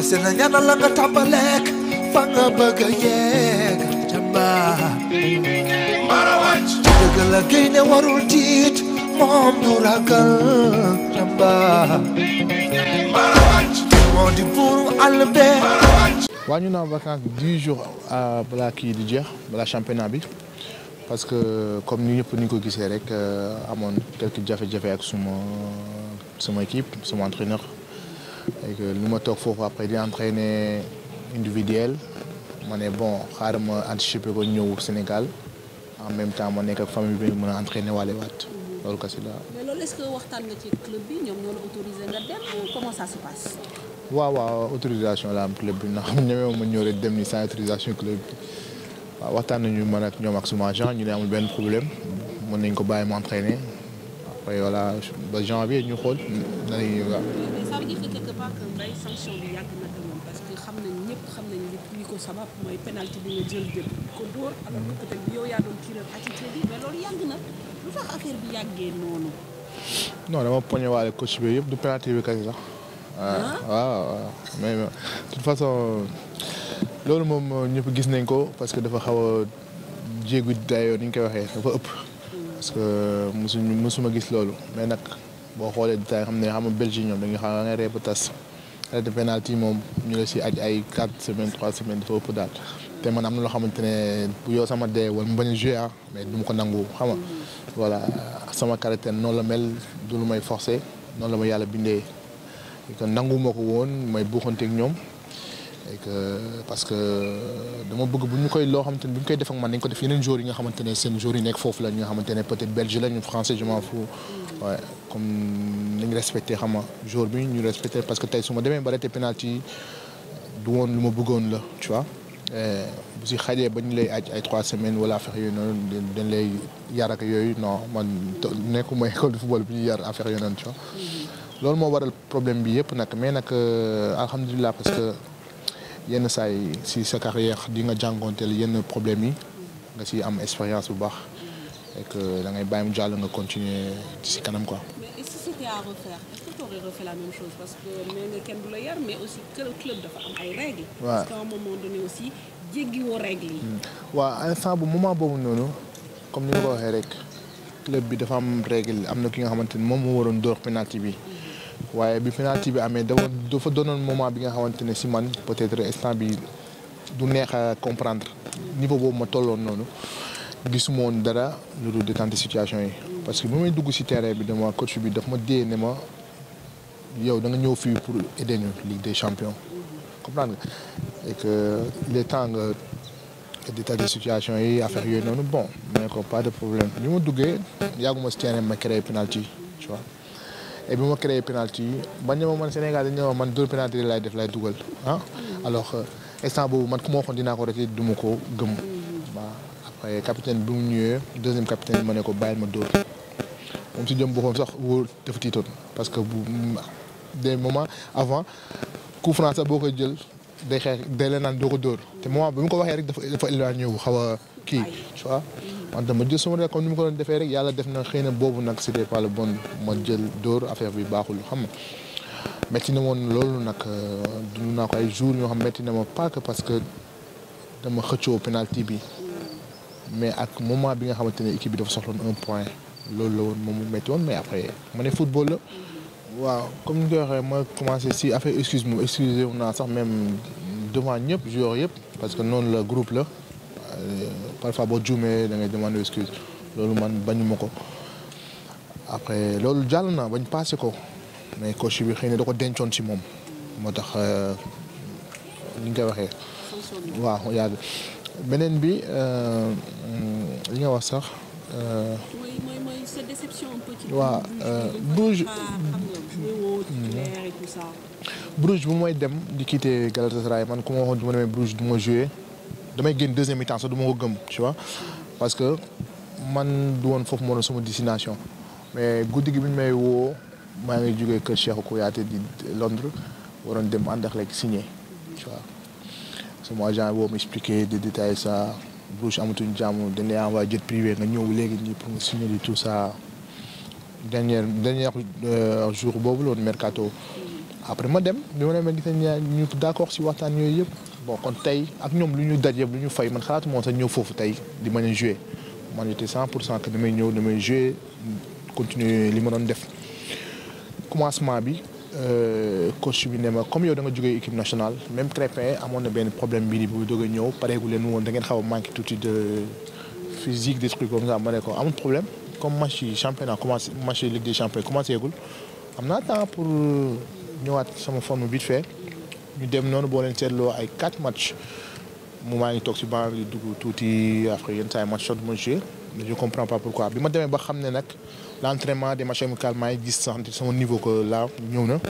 na ñaanal la nga tàmbaleek fa nga bëgg a yegg jàmbaar dëgg la gaynde warul tiit moom du ragal jàmbaar moo di buuru àll bee waa ñu naan vacance dix jours balaa kii di jeex balaa championnat bi parce que comme ni ñëpp ni ko gisee rek amoon quelques jafe-jafe ak suma suma équipe suma entraîneur et que lu ma toog foofu après di entraîner individuel ma ne bon xaaral ma anticiper ko ñëw Sénégal en même temps ma nekk ak famille bi mën a entraîner waale waat loolu kasi la mais loolu est-ce que waxtaan nga ci club bi ñoom ñoo la autorisé nga dem ou comment ça se passe. waaw waaw autorisation la am club bi ndax ñemee ma ñëw rek dem ni sans autorisation club bi waaw waxtaan nañu man ak ñoom ak suma agent ñu ne amul benn problème mën nañ ko bàyyi mu entraîner après voilà ba janvier ñu xool nañu waaw. mais ça veut dire que quelque part que mbay sanction bi yàgg na ko moom parce que xam nañ ñëpp xam nañ li li ko sabab mooy penalty bi nga jël jël ko dóor. alors que peut-être yow yaa doon tireur attitude bi mais loolu yàgg na lu tax affaire bi yàggee noonu. non dama poñe waale coach bi yëpp du penalty bi kese sax. waaw waaw mais de toute façon loolu moom ñëpp gis nañ ko parce que dafa xaw a jéegu dayoo ni ñu koy waxee dafa ëpp. parce que mosuñu mosuma gis loolu mais nag boo xoolee détail xam ne xam nga Belgique ñoom dañuy xam nga reeb tas arrêt de penalty moom ñu la si aj ay quatre semaines trois semaines dafa ëpp daal. te man am na loo xamante ne bu yow sama dee wala mu bañ a joué ah mais du ma ko nangu xam nga voilà sama caractère noonu la mel du lu may forcé noonu la ma yàlla bindee. que nangu ma ko woon may buuxante ak ñoom et que parce que dama bëgg bu ñu koy loo xamante ne bu ñu koy def ak man dañ ko def yeneen joueurs yi nga xamante ne seen joueurs yi nekk foofu la ñi nga xamante ne peut-être belge la ñu français je m'en fous ouais comme nañ respecté xam nga joueur bi ñu respecté parce que tey su ma demee ba arrêté penalty du woon lu ma bëggoon la tu vois bu si xajee ba ñu lay aj ay trois semaines wala affaire yooyu noonu dañ lay yar ak yooyu non man nekkuma école de football bi ñuy yar affaire yooyu noonu tu vois loolu moo waral problème bi yëpp nag mais nag alhamdulilah parce que yenn saa yi si sa carrière di nga jàngoonteel yenn problème yi nga si am expérience bu baax et que da ngay bàyyi mu jàll nga continuer si kanam quoi. mais et si c'était à refaire est-ce que tu aurais refait la même chose parce que nee nga kenn du la yar mais aussi que le club dafa am ay règles. waaw parce qu'à un moment donné aussi jéggiwoo règles yi. waaw instant bu moment boobu noonu comme ni nga ko waxee rek club bi dafa am règle am na ki nga xamante ni moom moo waroon door penalty bi. waaye bi penalty bi amee dafa dafa doonoon moment bi nga xamante ne si man peut-être instant bi du neex a comprendre niveau boobu ma tolloon noonu gisuma woon dara lu dul détente situation yi. parce que bu may dugg si terrain bi dama coach bi daf ma dee ne ma yow da nga ñëw fii pour aider ñu Ligue des champions comprendre nga et que il est temps nga détente situation yi affaire yooyu noonu bon mais ko pas de problème bi ma duggee yàgguma si terrain ma créé penalty tu vois. et bi ma créé penalty yi bañ ne ma man Sénégal dañ ne ma man dóor penalty laay def lay dugal ah alors instant boobu man ku ma waxoon dinaa ko rete du ma ko gëm waaw après capitaine bi mu ñëwee deuxième capitaine bi ma ne ko bàyyil ma dóor moom si jëm boppam sax wóor dafa tiitoon parce que bu des moments avant coup franc sax boo koy jël day xeex day la naan doo ko dóor te moment bi mu ko waxee rek dafa dafa éloigné wu xaw a kii tu vois man dama jël sama rek comme ni mu ko doon defee rek yàlla def na xëy na boobu nag c'était pas le bon ma jël dóor affaire bi baaxul xam nga métti na woon loolu nag dund naa ko ay jours yoo xam métti na ma pas que parce que dama xëccoo penalty bi mais ak moment bi nga xamante ne équipe bi dafa soxloon un point loolu la woon moom mu métti woon mais après ma ne football la. waaw comme ni nga ko waxee ma commencé si affaire excuse moom excusé wu naa sax même devant ñëpp joueurs yëpp parce que noonu la groupe la. parfois boo juumee da ngay demander excuse loolu man bañu ma ko après loolu jàll na bañ passé ko mais coach bi xëy na da ko dencoon ci moom moo tax li nga koy waxee. waaw yàgg beneen bi li nga wax sax. mooy mooy mooy sa déception un peu ci. waaw Bruges Bruges bu may dem di quitter Galatasaray man ku ma waxoon du ma demee Bruges du ma joué. damay génn deuxième mi-temps sax du ma ko gëm tu vois parce que man du woon foofu moo doon sama destination mais guddi gi bi ñu may woo maa ngi jógee kër Cheikhou Kouyaté di Londres waroon dem Anderlecht signé tu vois sama agent boo ma expliqué di détailler ça Bruges amatuñ jàmm dañ lay envoyé jet privé nga ñëw léegi nii pour nga signer di tout ça dernier dernier jour boobu loolu mercato après ma dem bi ma demee gis nañ ñu d'accord si waxtaan yooyu yëpp bon kon tey ak ñoom lu ñu daj yëpp lu ñu fay man xalaatu moom sax ñëw foofu tey di mën a jouer man j'étais 100 pour cent que damay ñëw damay jouer continuer li ma doon def commencement bi coach bi ne ma comme yow da nga jógee équipe nationale même Crépin amoon na benn problème bii bu doog a ñëw pareegu leen woon da ngeen xaw a manqué tuuti de physique des trucs comme ça ma ne ko amul problème comme match yi championnat commencé match yi Ligue des champions commencé gul am naa temps pour ñëwaat sama forme vite fait ñu dem noonu boo leen seetloo ay quatre matchs mu maa ngi toog si banc bi dugg tuuti après yenn saa yi match shot ma joué mais je comprends pas pourquoi bi ma demee ba xam ne nag l' entraînement des matchs amicaux maa ngi gis sax sama niveau que là ñëw na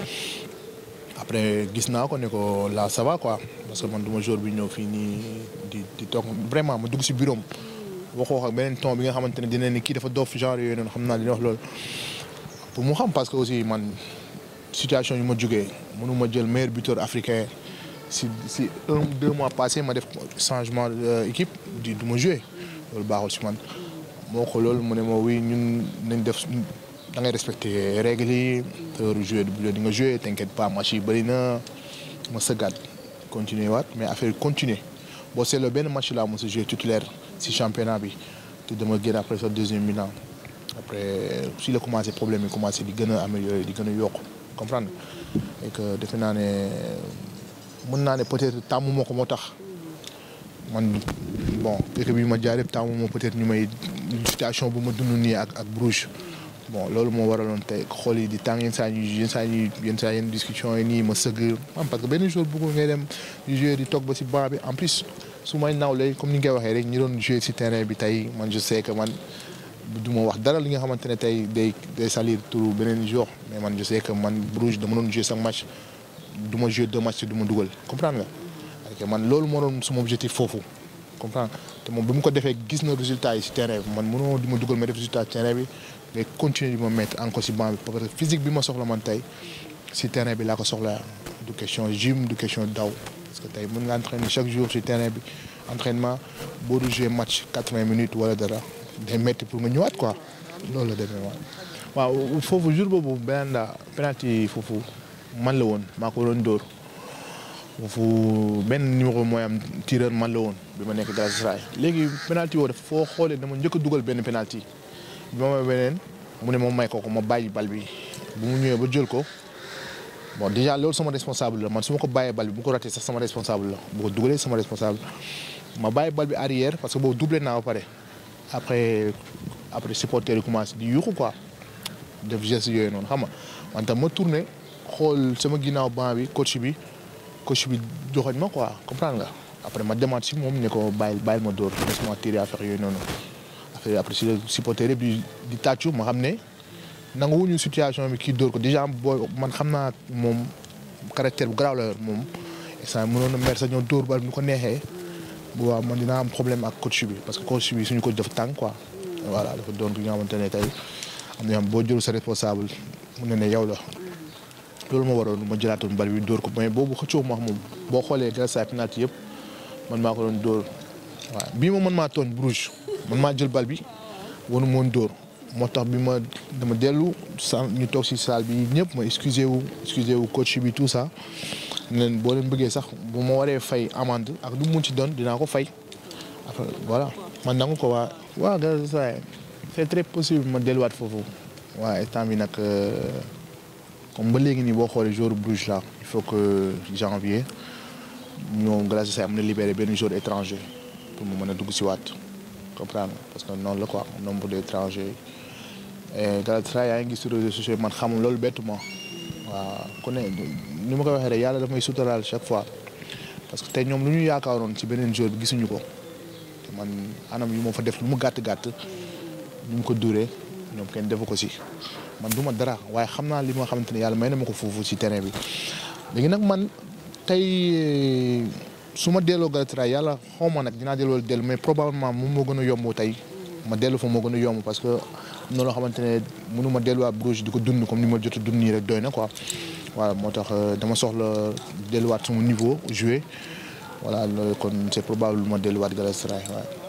après gis naa ko ne ko là ça va quoi parce que man du ma jour bi ñëw fii nii di di toog vraiment ma dugg si bureau am waxoo ak beneen ton bi nga xamante ne dina ne kii dafa doof genre yooyu noonu xam naa li wax loolu pour mu xam parce que aussi man situation yu ma jógee mënu ma jël meilleur buteur africain si si un deux mois passé ma def changement équipe di du ma joué loolu baaxul si man moo ko loolu mu ne ma oui ñun nañ def da ngay respecté règles yi te heure joué di nga joué t'inquiète pas match yi bëri na ma sëggaat continuer waat mais affaire continuer boo seetloo benn match laa mos a joué titulaire si championnat bi te dama génn après sa deuxième mi-temps après si la commencé problème yi commencé di gën a améliorer di gën a yokk comprendre et que defe naa ne mën naa ne peut-être tàmmu moo ko moo tax man bon équipe bi ma jaar yëpp tàmmu moo peut-être ñu may situation bu ma dund nii ak ak Bruges bon loolu moo waraloon tey xool yi di tàng yenn saa yi yenn saa yi yenn saa yenn discussion yi nii ma sëgg am parce que benn jour bëggul ngay dem di jouer di toog ba si banc bi en plus su may nawle comme ni nga koy waxee rek ñi doon jouer si terrain bi tey man je sais que man du ma wax dara li nga xamante ne tey day day salir turu beneen jour mais man je sais que man Bruges dama doon jouer chaque match du ma jouer deux matchs du ma dugal comprendre nga. ok man loolu moo doon sama objectif foofu comprendre te moom bi mu ko defee gis na résultat yi si terrain bi man mënoo di ma dugal ma def résultat si terrain bi mais continuer di ma mettre encore si banc bi parce que physique bi ma soxla man tey si terrain bi laa ko soxla du question gym du question daw parce que tey mën nga entraîner chaque jour si terrain bi entraînement boo du jouer match quatre-vingts minutes wala dara day métti pour nga ñëwaat quoi loolu la demee waaw. waaw foofu jour boobu beneen daa penalty foofu man la woon maa ko doon dóor foofu benn numéro mooy am tireur man la woon bi ma nekk Galatasaray léegi penalty woo dafa foo xoolee dama njëkk a dugal benn penalty bi ma may beneen mu ne ma may ko ko ma bàyyi bal bi bu mu ñëwee ba jël ko bon déjà loolu sama responsable la man su ma ko bàyyee bal bi bu ko raté sax sama responsable la bu ko dugalee sama responsable ma bàyyi bal bi arrière parce que boobu doublé naa ba pare après après supporter yi commencé di yuuxu quoi def geste yooyu noonu xam nga man tam ma tourné xool sama ginnaaw banc bi coach bi coach bi joxoñ ma quoi comprendre nga après ma demaat si moom ne ko bàyyil bàyyil ma dóor laisse-moi tirer affaire yooyu noonu affaire après si la supporter bi di tàccu ma xam ne nanguwuñu situation bi kii dóor ko déjà booy man xam naa moom caractère bu garaaw la yor moom instant mënoon na mer sa ñëw dóor bal bu ko neexee bu waaw man dinaa am problème ak coach bi parce que coach bi suñu coach dafa tàng quoi voilà dafa doon ki nga xamante ne tey am na yoo xam boo jëlu sa responsable mu ne ne yow la loolu moo waroon ma jëlaatoon bal bi dóor ko mais boobu xëccoo ma wax moom boo xoolee Galatasaray penalty yëpp man maa ko doon dóor waaw bii moom man maa tooñ Bruges man maa jël bal bi wanu moon dóor moo tax bi ma dama dellu sa ñu toog si salle bi ñëpp ma excusé wu excusé wu coach bi tout ça leen boo leen bëggee sax bu ma waree fay amende ak lu mu ci doon dinaa ko fay après voilà man nangu ko waa waa Galatasaray c'est très possible ma delluwaat foofu waaye temps bi nag comme ba léegi nii boo xoolee jour Bruges là il faut que janvier ñoom Galatasaray am na libéré benn jour étranger pour mu mën a dugg si waat comprendre parce que noonu la quoi nombre d'étrangers et Galatasaray yaa ngi gis sur réseaux sociaux man xamul loolu bettu ma waaw ku ne ni ma koy waxee rek yàlla daf may suturaal chaque fois parce que tey ñoom lu ñu yaakaaroon ci beneen jour bi gisuñu ko te man anam yu ma fa def lu mu gàtt gàtt ñu mu ko duree ñoom kenn defu ko si man du ma dara waaye xam naa li ma xamante ne yàlla may na ma ko foofu si terrain bi léegi nag man tey su ma delloo Galatasaray yàlla xaw ma nag dinaa delloo dellu mais probablement moom moo gën a yomb tey ma dellu fa moo gën a yomb parce que am na loo xamante ne mënu ma delluwaat Bruges di ko dund comme ni ma jot a dund nii rek doy na quoi. voilà moo tax dama soxla delluwaat sama niveau jouer voilà loolu kon c'est probable ma delluwaat Galatasaray waaye.